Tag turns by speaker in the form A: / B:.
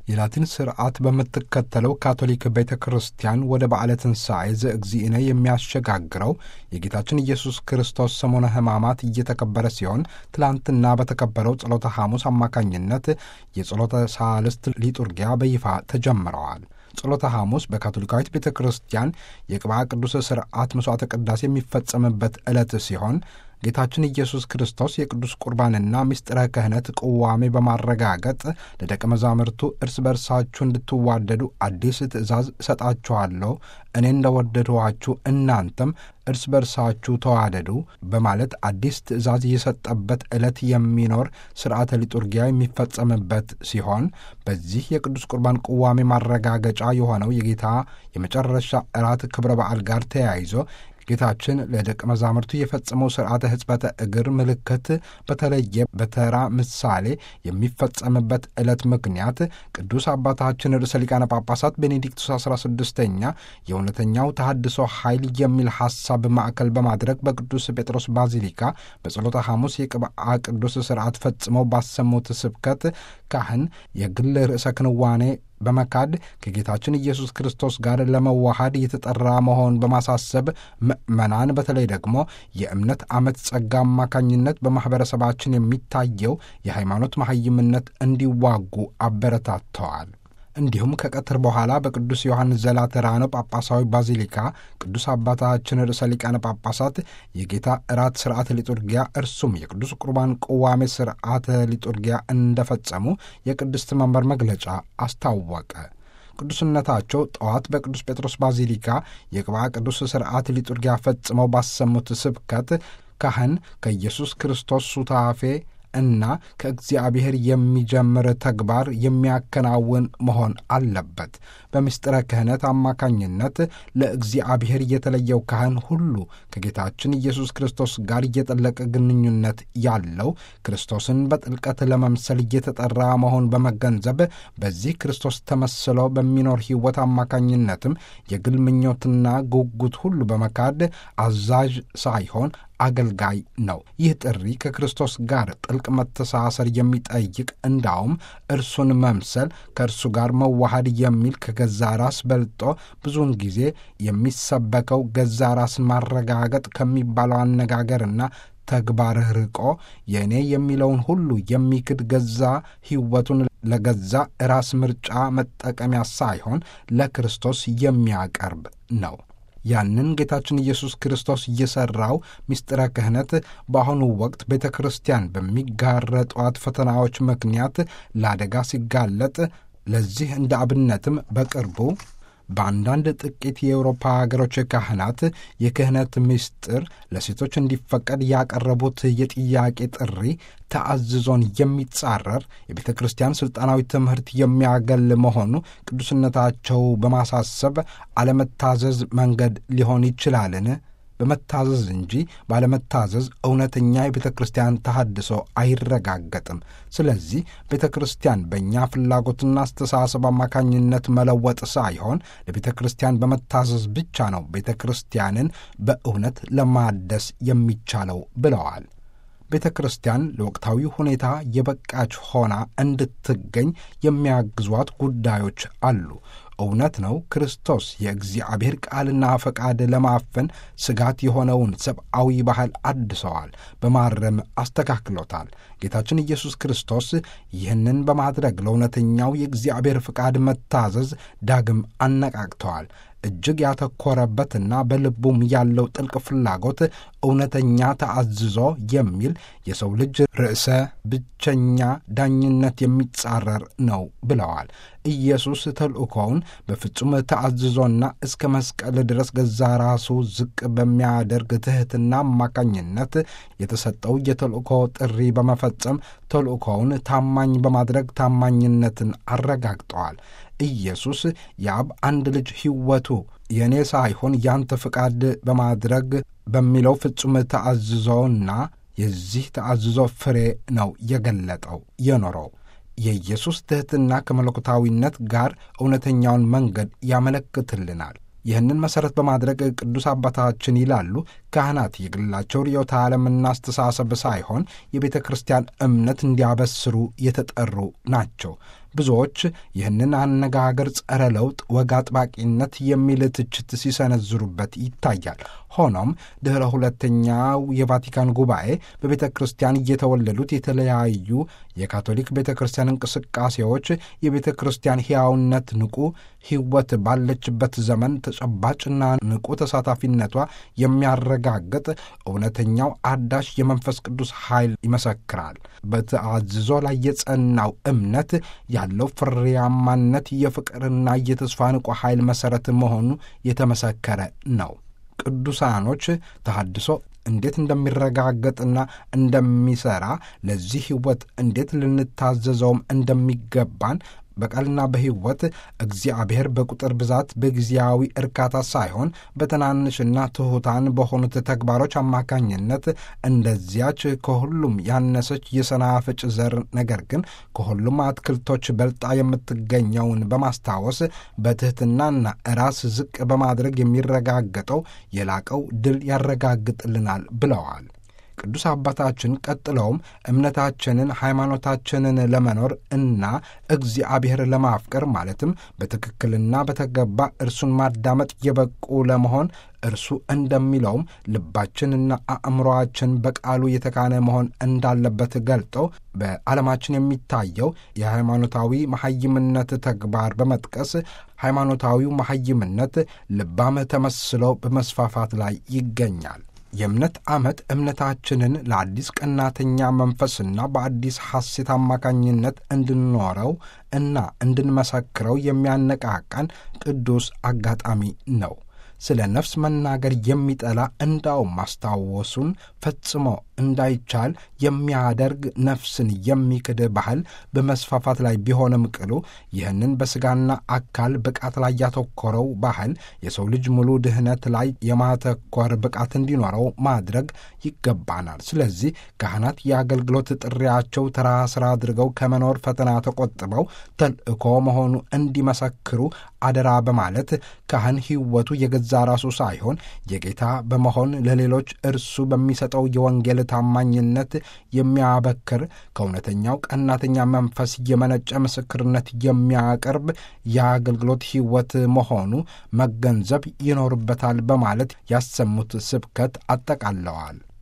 A: የላቲን ስርዓት በምትከተለው ካቶሊክ ቤተ ክርስቲያን ወደ በዓለ ትንሣኤ ዘእግዚእነ የሚያሸጋግረው የጌታችን ኢየሱስ ክርስቶስ ሰሞነ ሕማማት እየተከበረ ሲሆን ትላንትና በተከበረው ጸሎተ ሐሙስ አማካኝነት የጸሎተ ሳልስት ሊጡርጊያ በይፋ ተጀምረዋል። ጸሎተ ሐሙስ በካቶሊካዊት ቤተ ክርስቲያን የቅብዓ ቅዱስ ሥርዓት መሥዋዕተ ቅዳሴ የሚፈጸምበት ዕለት ሲሆን ጌታችን ኢየሱስ ክርስቶስ የቅዱስ ቁርባንና ምስጢረ ክህነት ቅዋሜ በማረጋገጥ ለደቀ መዛሙርቱ እርስ በርሳችሁ እንድትዋደዱ አዲስ ትእዛዝ እሰጣችኋለሁ፣ እኔ እንደወደድኋችሁ እናንተም እርስ በርሳችሁ ተዋደዱ በማለት አዲስ ትእዛዝ የሰጠበት ዕለት የሚኖር ሥርዓተ ሊጡርጊያ የሚፈጸምበት ሲሆን በዚህ የቅዱስ ቁርባን ቅዋሜ ማረጋገጫ የሆነው የጌታ የመጨረሻ እራት ክብረ በዓል ጋር ተያይዞ ጌታችን ለደቀ መዛሙርቱ የፈጸመው ሥርዓተ ሕጽበተ እግር ምልክት በተለየ በተራ ምሳሌ የሚፈጸምበት ዕለት ምክንያት ቅዱስ አባታችን ርዕሰ ሊቃነ ጳጳሳት ቤኔዲክቱስ አሥራ ስድስተኛ የእውነተኛው ተሐድሶ ኃይል የሚል ሐሳብ ማዕከል በማድረግ በቅዱስ ጴጥሮስ ባዚሊካ በጸሎተ ሐሙስ የቅብዓ ቅዱስ ሥርዓት ፈጽመው ባሰሙት ስብከት ካህን የግል ርዕሰ ክንዋኔ በመካድ ከጌታችን ኢየሱስ ክርስቶስ ጋር ለመዋሃድ የተጠራ መሆን በማሳሰብ ምዕመናን በተለይ ደግሞ የእምነት ዓመት ጸጋ አማካኝነት በማኅበረሰባችን የሚታየው የሃይማኖት መሐይምነት እንዲዋጉ አበረታተዋል። እንዲሁም ከቀትር በኋላ በቅዱስ ዮሐንስ ዘላተራኖ ጳጳሳዊ ባዚሊካ ቅዱስ አባታችን ርዕሰ ሊቃነ ጳጳሳት የጌታ እራት ሥርዓተ ሊጡርጊያ እርሱም የቅዱስ ቁርባን ቅዋሜ ሥርዓተ ሊጡርጊያ እንደፈጸሙ የቅድስት መንበር መግለጫ አስታወቀ። ቅዱስነታቸው ጠዋት በቅዱስ ጴጥሮስ ባዚሊካ የቅብዓ ቅዱስ ሥርዓት ሊጡርጊያ ፈጽመው ባሰሙት ስብከት ካህን ከኢየሱስ ክርስቶስ ሱታፌ እና ከእግዚአብሔር የሚጀምር ተግባር የሚያከናውን መሆን አለበት። በምስጢረ ክህነት አማካኝነት ለእግዚአብሔር የተለየው ካህን ሁሉ ከጌታችን ኢየሱስ ክርስቶስ ጋር እየጠለቀ ግንኙነት ያለው ክርስቶስን በጥልቀት ለመምሰል እየተጠራ መሆን በመገንዘብ በዚህ ክርስቶስ ተመስሎ በሚኖር ሕይወት አማካኝነትም የግል ምኞትና ጉጉት ሁሉ በመካድ አዛዥ ሳይሆን አገልጋይ ነው። ይህ ጥሪ ከክርስቶስ ጋር ጥልቅ መተሳሰር የሚጠይቅ እንዳውም እርሱን መምሰል ከእርሱ ጋር መዋሃድ የሚል ከገዛ ራስ በልጦ ብዙውን ጊዜ የሚሰበከው ገዛ ራስን ማረጋገጥ ከሚባለው አነጋገርና ተግባር ርቆ የእኔ የሚለውን ሁሉ የሚክድ ገዛ ሕይወቱን ለገዛ ራስ ምርጫ መጠቀሚያ ሳይሆን ለክርስቶስ የሚያቀርብ ነው። ያንን ጌታችን ኢየሱስ ክርስቶስ እየሠራው ምስጢረ ክህነት በአሁኑ ወቅት ቤተ ክርስቲያን በሚጋረጧት ፈተናዎች ምክንያት ለአደጋ ሲጋለጥ ለዚህ እንደ አብነትም በቅርቡ በአንዳንድ ጥቂት የአውሮፓ ሀገሮች ካህናት የክህነት ምስጢር ለሴቶች እንዲፈቀድ ያቀረቡት የጥያቄ ጥሪ ተአዝዞን የሚጻረር የቤተ ክርስቲያን ሥልጣናዊ ትምህርት የሚያገል መሆኑ ቅዱስነታቸው በማሳሰብ አለመታዘዝ መንገድ ሊሆን ይችላልን? በመታዘዝ እንጂ ባለመታዘዝ እውነተኛ የቤተ ክርስቲያን ተሐድሶ አይረጋገጥም። ስለዚህ ቤተ ክርስቲያን በእኛ ፍላጎትና አስተሳሰብ አማካኝነት መለወጥ ሳይሆን ለቤተ ክርስቲያን በመታዘዝ ብቻ ነው ቤተ ክርስቲያንን በእውነት ለማደስ የሚቻለው ብለዋል። ቤተ ክርስቲያን ለወቅታዊ ሁኔታ የበቃች ሆና እንድትገኝ የሚያግዟት ጉዳዮች አሉ። እውነት ነው። ክርስቶስ የእግዚአብሔር ቃልና ፈቃድ ለማፈን ስጋት የሆነውን ሰብአዊ ባህል አድሰዋል፣ በማረም አስተካክሎታል። ጌታችን ኢየሱስ ክርስቶስ ይህንን በማድረግ ለእውነተኛው የእግዚአብሔር ፈቃድ መታዘዝ ዳግም አነቃቅተዋል። እጅግ ያተኮረበትና በልቡም ያለው ጥልቅ ፍላጎት እውነተኛ ተአዝዞ የሚል የሰው ልጅ ርዕሰ ብቸኛ ዳኝነት የሚጻረር ነው ብለዋል። ኢየሱስ ተልእኮውን በፍጹም ተአዝዞና እስከ መስቀል ድረስ ገዛ ራሱ ዝቅ በሚያደርግ ትሕትና አማካኝነት የተሰጠው የተልእኮ ጥሪ በመፈጸም ተልእኮውን ታማኝ በማድረግ ታማኝነትን አረጋግጠዋል። ኢየሱስ የአብ አንድ ልጅ ሕይወቱ የእኔ ሳይሆን ያንተ ፍቃድ በማድረግ በሚለው ፍጹም ተአዝዞና የዚህ ተአዝዞ ፍሬ ነው የገለጠው የኖረው። የኢየሱስ ትሕትና ከመለኮታዊነት ጋር እውነተኛውን መንገድ ያመለክትልናል። ይህንን መሠረት በማድረግ ቅዱስ አባታችን ይላሉ ካህናት የግላቸው ርዕዮተ ዓለምና አስተሳሰብ ሳይሆን የቤተ ክርስቲያን እምነት እንዲያበስሩ የተጠሩ ናቸው። ብዙዎች ይህንን አነጋገር ጸረ ለውጥ፣ ወግ አጥባቂነት የሚል ትችት ሲሰነዝሩበት ይታያል። ሆኖም ድኅረ ሁለተኛው የቫቲካን ጉባኤ በቤተ ክርስቲያን እየተወለዱት የተለያዩ የካቶሊክ ቤተ ክርስቲያን እንቅስቃሴዎች የቤተ ክርስቲያን ሕያውነት ንቁ ሕይወት ባለችበት ዘመን ተጨባጭና ንቁ ተሳታፊነቷ የሚያረጋግጥ እውነተኛው አዳሽ የመንፈስ ቅዱስ ኃይል ይመሰክራል። በተአዝዞ ላይ የጸናው እምነት ያለው ፍሬያማነት የፍቅርና የተስፋ ንቁ ኃይል መሠረት መሆኑ የተመሰከረ ነው። ቅዱሳኖች ተሐድሶ እንዴት እንደሚረጋገጥና እንደሚሠራ ለዚህ ሕይወት እንዴት ልንታዘዘውም እንደሚገባን በቃልና በሕይወት እግዚአብሔር በቁጥር ብዛት በጊዜያዊ እርካታ ሳይሆን በትናንሽና ትሑታን በሆኑት ተግባሮች አማካኝነት እንደዚያች ከሁሉም ያነሰች የሰናፍጭ ዘር ነገር ግን ከሁሉም አትክልቶች በልጣ የምትገኘውን በማስታወስ በትሕትናና ራስ ዝቅ በማድረግ የሚረጋገጠው የላቀው ድል ያረጋግጥልናል ብለዋል። ቅዱስ አባታችን ቀጥለውም እምነታችንን ሃይማኖታችንን ለመኖር እና እግዚአብሔር ለማፍቀር ማለትም በትክክልና በተገባ እርሱን ማዳመጥ የበቁ ለመሆን እርሱ እንደሚለውም ልባችንና አእምሮአችን በቃሉ የተካነ መሆን እንዳለበት ገልጠው በዓለማችን የሚታየው የሃይማኖታዊ መሐይምነት ተግባር በመጥቀስ ሃይማኖታዊው መሐይምነት ልባም ተመስሎ በመስፋፋት ላይ ይገኛል። የእምነት ዓመት እምነታችንን ለአዲስ ቀናተኛ መንፈስና በአዲስ ሐሴት አማካኝነት እንድንኖረው እና እንድንመሰክረው የሚያነቃቃን ቅዱስ አጋጣሚ ነው። ስለ ነፍስ መናገር የሚጠላ እንዳውም ማስታወሱን ፈጽሞ እንዳይቻል የሚያደርግ ነፍስን የሚክድ ባህል በመስፋፋት ላይ ቢሆንም ቅሉ ይህንን በሥጋና አካል ብቃት ላይ ያተኮረው ባህል የሰው ልጅ ሙሉ ድህነት ላይ የማተኮር ብቃት እንዲኖረው ማድረግ ይገባናል። ስለዚህ ካህናት የአገልግሎት ጥሪያቸው ተራ ሥራ አድርገው ከመኖር ፈተና ተቆጥበው ተልእኮ መሆኑ እንዲመሰክሩ አደራ በማለት ካህን ሕይወቱ የገዛ ራሱ ሳይሆን የጌታ በመሆን ለሌሎች እርሱ በሚሰጠው የወንጌል ታማኝነት የሚያበክር ከእውነተኛው ቀናተኛ መንፈስ የመነጨ ምስክርነት የሚያቀርብ የአገልግሎት ሕይወት መሆኑ መገንዘብ ይኖርበታል በማለት ያሰሙት ስብከት አጠቃለዋል።